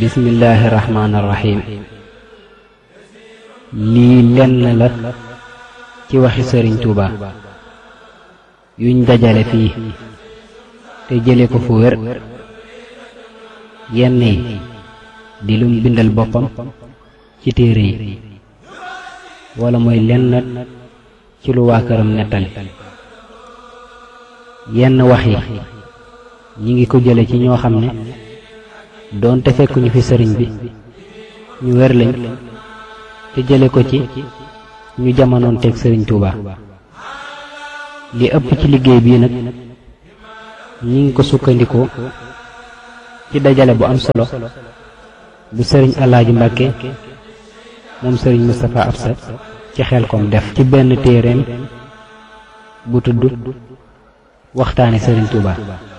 bismillaahi rahmaani rahiim lii lenn la ci waxi sëriñ Tuuba yuñ dajale fii te jële ko fu wér yenn yi di lum bindal boppam ci téere yi wala mooy lenn ci lu waa këram nettali yenn wax yi ñi ngi ko jële ci ñoo xam ne doonte fekkuñu fi sëriñ bi ñu wér lañ te jële ko ci ñu jamonoon teg sëriñ Tuuba li ëpp ci liggéey bii nag ñi ngi ko sukkandikoo ci dajale bu am solo bu sëriñ Alaaji Mbàkke moom sëriñ Moustapha Absa ci xel kom def ci benn téereem bu tudd waxtaane sëriñ Tuuba